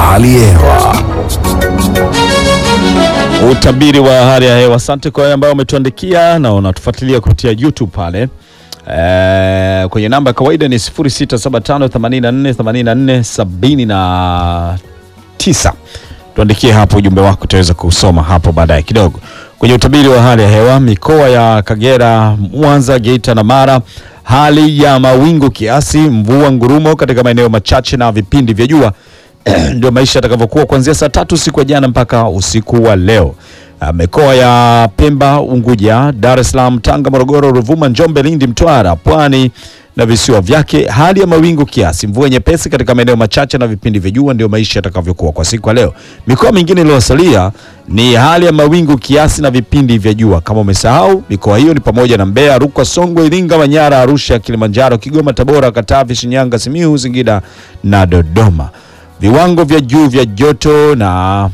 hali ya hewa. Utabiri wa hali ya hewa. Asante kwa wale ambao umetuandikia na unatufuatilia kupitia YouTube pale. Eh, kwenye namba ya kawaida ni 0675848479. Tuandikie hapo ujumbe wako, utaweza kusoma hapo baadaye kidogo. Kwenye utabiri wa hali ya hewa, mikoa ya Kagera, Mwanza, Geita na Mara, hali ya mawingu kiasi, mvua ngurumo katika maeneo machache na vipindi vya jua ndio maisha yatakavyokuwa kuanzia saa tatu usiku wa jana mpaka usiku wa leo. Uh, Mikoa ya Pemba, Unguja, Dar es Salaam, Tanga, Morogoro, Ruvuma, Njombe, Lindi, Mtwara, Pwani na visiwa vyake, hali ya mawingu kiasi, mvua nyepesi katika maeneo machache na vipindi vya jua, ndio maisha yatakavyokuwa kwa siku ya leo. Mikoa mingine iliyosalia ni hali ya mawingu kiasi na vipindi vya jua. Kama umesahau, mikoa hiyo ni pamoja na Mbeya, Rukwa, Songwe, Iringa, Manyara, Arusha, Kilimanjaro, Kigoma, Tabora, Katavi, Shinyanga, Simiyu, Singida na Dodoma. Viwango vya juu vya joto na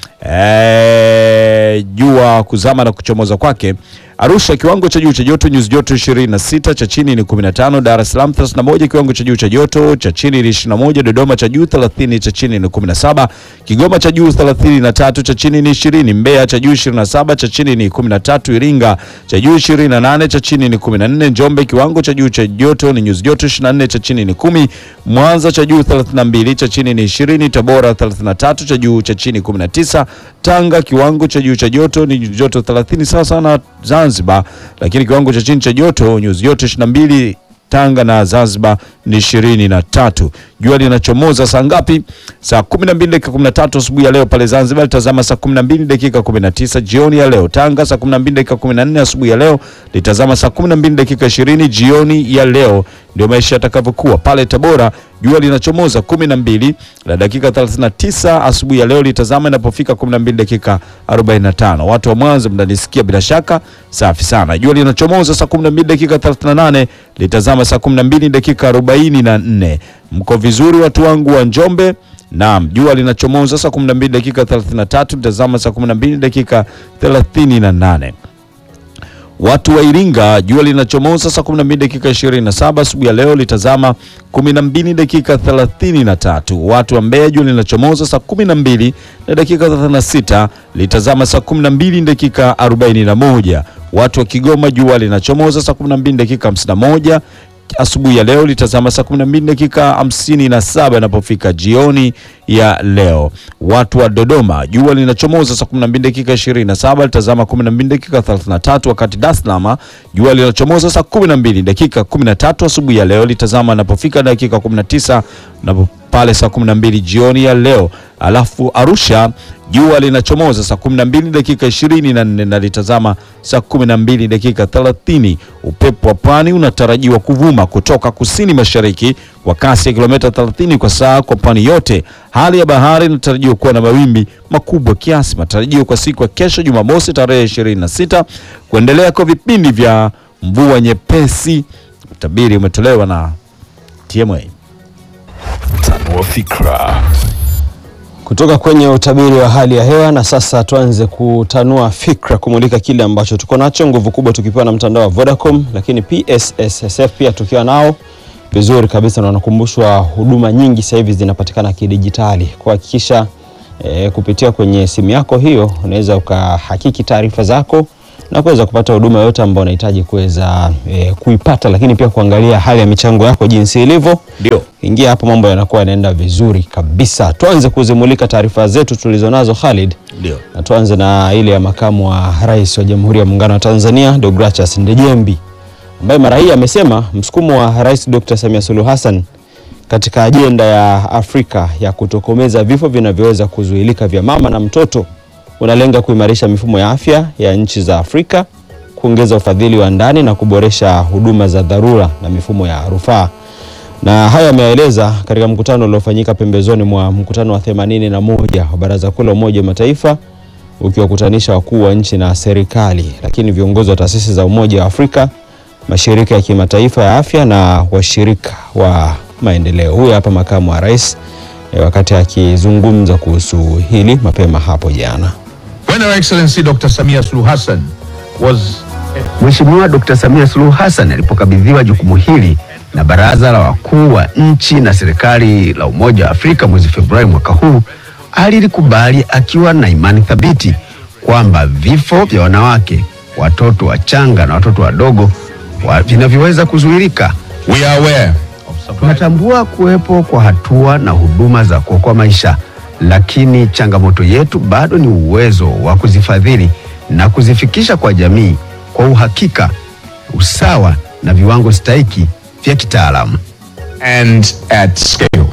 eh, jua kuzama na kuchomoza kwake. Arusha kiwango cha juu cha joto nyuzi joto 26, cha chini ni 15. Dar es Salaam 31, kiwango cha juu cha joto, cha chini ni 21. Dodoma cha juu 30, cha chini ni 17. Kigoma cha juu 33, cha chini ni 20. Mbeya cha juu 27, cha chini ni 13. Iringa cha juu 28, cha chini ni 14. Njombe kiwango cha juu cha joto ni nyuzi joto 24, cha chini ni 10. Mwanza cha juu 32, cha chini ni 20. Tabora 33, cha juu cha chini 19. Tanga kiwango cha juu cha joto ni nyuzi joto 30 sawa sawa na Zanzibar, lakini kiwango cha chini cha joto nyuzi joto 22 Tanga na Zanzibar ni ishirini na tatu. Jua linachomoza saa ngapi? Saa 12 dakika 13 asubuhi ya leo pale Zanzibar, litazama saa 12 dakika 19 jioni ya leo. Tanga saa 12 dakika 14 asubuhi ya leo, litazama saa 12 dakika 20 jioni ya leo. Ndio maisha yatakavyokuwa pale Tabora. Jua linachomoza 12 na dakika 39 asubuhi ya leo, litazama inapofika 12 dakika 45. Watu wa Mwanza mnanisikia bila shaka, safi sana. Jua linachomoza saa 12 dakika 38, litazama saa 12 dakika 44. Mko vizuri watu wangu wa Njombe? Naam, jua linachomoza saa 12 dakika 33, litazama saa 12 dakika 38. Watu wa Iringa, jua linachomoza saa 12 dakika 27 asubuhi ya leo, litazama 12 dakika 33. Watu wa Mbeya, jua linachomoza saa 12 na dakika 36, litazama saa 12 dakika 41. Watu wa Kigoma, jua linachomoza saa 12 dakika 51 asubuhi ya leo litazama saa 12 dakika 57 inapofika jioni ya leo. Watu wa Dodoma jua linachomoza saa 12 dakika 27 litazama 12 dakika 33, wakati Dar es Salaam jua linachomoza saa 12 dakika 13 asubuhi ya leo litazama inapofika dakika 19 na pale saa 12 jioni ya leo. Alafu Arusha jua linachomoza saa 12 dakika 24 na litazama saa 12 dakika 30. Upepo wa pwani unatarajiwa kuvuma kutoka kusini mashariki kwa kasi ya kilomita 30 kwa saa kwa pwani yote. Hali ya bahari inatarajiwa kuwa na mawimbi makubwa kiasi. Matarajio kwa siku ya kesho Jumamosi tarehe 26 kuendelea kwa vipindi vya mvua nyepesi. Utabiri umetolewa na TMA. Tanua fikra. Kutoka kwenye utabiri wa hali ya hewa na sasa tuanze kutanua fikra, kumulika kile ambacho tuko nacho, nguvu kubwa tukipewa na mtandao wa Vodacom, lakini PSSSF pia tukiwa nao vizuri kabisa, na wanakumbushwa huduma nyingi sasa hivi zinapatikana kidijitali, kuhakikisha e, kupitia kwenye simu yako hiyo unaweza ukahakiki taarifa zako na kuweza kupata huduma yote ambayo unahitaji kuweza e, kuipata, lakini pia kuangalia hali ya michango yako jinsi ilivyo. Ndio. Ingia hapo, mambo yanakuwa yanaenda vizuri kabisa. Tuanze kuzimulika taarifa zetu tulizonazo Khalid, Ndio. na tuanze na ile ya makamu wa rais wa Jamhuri ya Muungano wa Tanzania Deogratias Ndejembi ambaye mara hii amesema msukumo wa Rais Dr. Samia Suluhu Hassan katika ajenda ya Afrika ya kutokomeza vifo vinavyoweza kuzuilika vya mama na mtoto unalenga kuimarisha mifumo ya afya ya nchi za Afrika, kuongeza ufadhili wa ndani na kuboresha huduma za dharura na mifumo ya rufaa. Na haya ameyaeleza katika mkutano uliofanyika pembezoni mwa mkutano wa 81 wa Baraza Kuu la Umoja wa Mataifa ukiwakutanisha wakuu wa nchi na serikali, lakini viongozi wa taasisi za Umoja wa Afrika, mashirika ya kimataifa ya afya na washirika wa maendeleo. Huyu hapa makamu wa rais eh, wakati akizungumza kuhusu hili mapema hapo jana. When Her Excellency Dr. Samia Suluhu Hassan was Mheshimiwa Dkt. Samia Suluhu Hassan alipokabidhiwa jukumu hili na Baraza la Wakuu wa Nchi na Serikali la Umoja wa Afrika mwezi Februari mwaka huu, alilikubali akiwa na imani thabiti kwamba vifo vya wanawake, watoto wachanga na watoto wadogo wa- vinavyoweza kuzuilika. We are aware Tunatambua kuwepo kwa hatua na huduma za kuokoa maisha, lakini changamoto yetu bado ni uwezo wa kuzifadhili na kuzifikisha kwa jamii kwa uhakika, usawa na viwango stahiki vya kitaalamu. and at scale.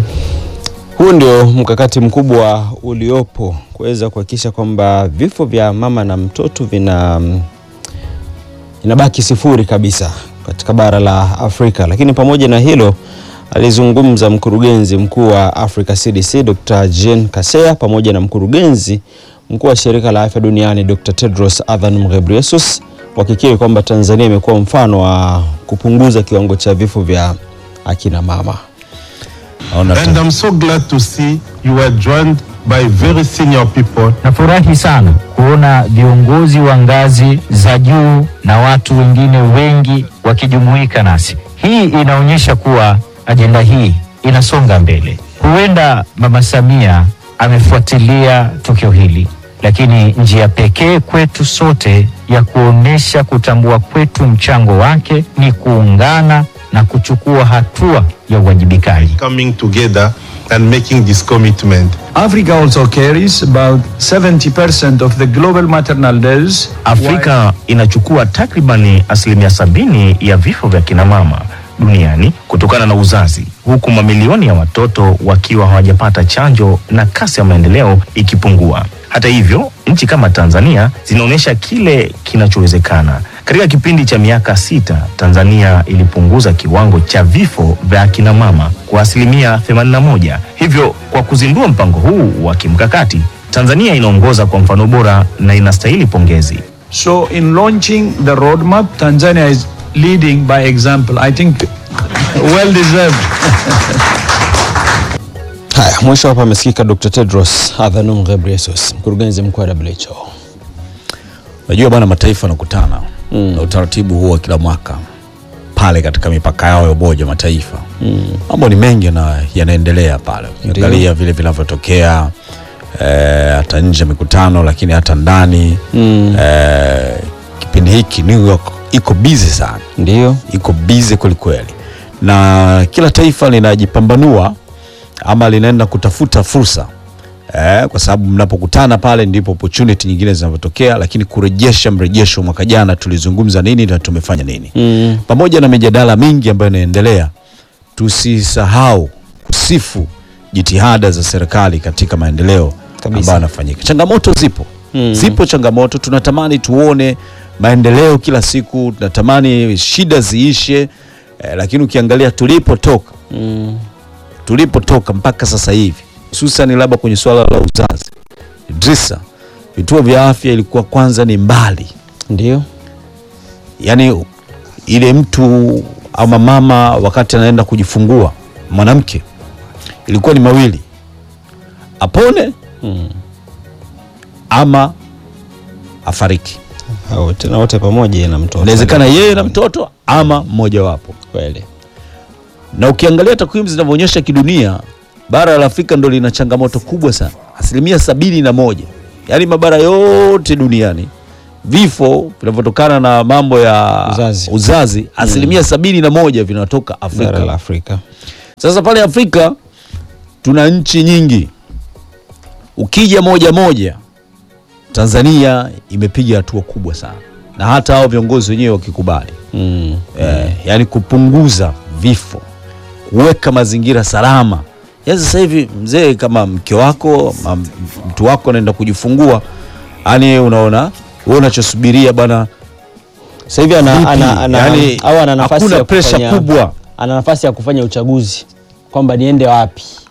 Huu ndio mkakati mkubwa uliopo kuweza kuhakikisha kwamba vifo vya mama na mtoto vina mm, inabaki sifuri kabisa katika bara la Afrika. Lakini pamoja na hilo, alizungumza mkurugenzi mkuu wa Africa CDC Dr. Jean Kaseya pamoja na mkurugenzi mkuu wa shirika la afya duniani Dr. Tedros Adhanom Ghebreyesus wakikiri kwamba Tanzania imekuwa mfano wa kupunguza kiwango cha vifo vya akina mama. Naona And I'm so glad to see you were joined by very senior people Nafurahi sana kuona viongozi wa ngazi za juu na watu wengine wengi wakijumuika nasi. Hii inaonyesha kuwa ajenda hii inasonga mbele. Huenda Mama Samia amefuatilia tukio hili, lakini njia pekee kwetu sote ya kuonesha kutambua kwetu mchango wake ni kuungana na kuchukua hatua ya uwajibikaji. coming together and making this commitment. Africa also carries about 70% of the global maternal deaths. Afrika inachukua takribani asilimia sabini ya vifo vya kinamama duniani kutokana na uzazi, huku mamilioni ya watoto wakiwa hawajapata chanjo na kasi ya maendeleo ikipungua. Hata hivyo, nchi kama Tanzania zinaonyesha kile kinachowezekana. Katika kipindi cha miaka sita, Tanzania ilipunguza kiwango cha vifo vya akina mama kwa asilimia 81. Hivyo, kwa kuzindua mpango huu wa kimkakati, Tanzania inaongoza kwa mfano bora na inastahili pongezi. So, in launching the roadmap, Tanzania is leading by example. I think well deserved. Haya, mwisho hapa amesikika Dr. Tedros Adhanom Ghebreyesus, mkurugenzi mkuu wa WHO. Unajua bwana, mataifa yanakutana na utaratibu huo wa kila mwaka pale katika mipaka yao ya Umoja wa Mataifa. Mambo ni mengi na yanaendelea pale, ukiangalia vile vinavyotokea eh, hata nje ya mikutano, lakini hata ndani eh, kipindi hiki New York iko busy sana Ndio. iko bize kwelikweli, na kila taifa linajipambanua ama linaenda kutafuta fursa eh, kwa sababu mnapokutana pale ndipo opportunity nyingine zinavyotokea, lakini kurejesha mrejesho, mwaka jana tulizungumza nini na tumefanya nini Mm. pamoja na mijadala mingi ambayo inaendelea, tusisahau kusifu jitihada za serikali katika maendeleo Kabisa. ambayo yanafanyika. Changamoto zipo Mm. zipo changamoto, tunatamani tuone maendeleo kila siku, tunatamani shida ziishe eh, lakini ukiangalia tulipotoka Mm. tulipotoka mpaka sasa hivi, hususan labda kwenye swala la uzazi, Idrisa, vituo vya afya ilikuwa kwanza ni mbali Ndio. yani ile mtu ama mama wakati anaenda kujifungua mwanamke ilikuwa ni mawili apone ama afariki Hao tena wote pamoja na mtoto. inawezekana yeye na mtoto ama mmoja wapo Kweli. na ukiangalia takwimu zinavyoonyesha kidunia bara la afrika ndo lina changamoto kubwa sana asilimia sabini na moja yaani mabara yote duniani vifo vinavyotokana na mambo ya Uzazi. uzazi asilimia sabini na moja vinatoka Bara afrika la Afrika. sasa pale afrika tuna nchi nyingi ukija moja moja tanzania imepiga hatua kubwa sana na hata hao viongozi wenyewe wakikubali Mm. eh, yani kupunguza vifo, kuweka mazingira salama. Ya sasa hivi mzee, kama mke wako ma- mtu wako anaenda kujifungua, yani unaona wewe unachosubiria bwana, Sasa hivi ana, Vipi? ana, ana, Yaani, au ana nafasi hakuna ya pressure kufanya, kubwa. ana nafasi ya kufanya uchaguzi kwamba niende wapi.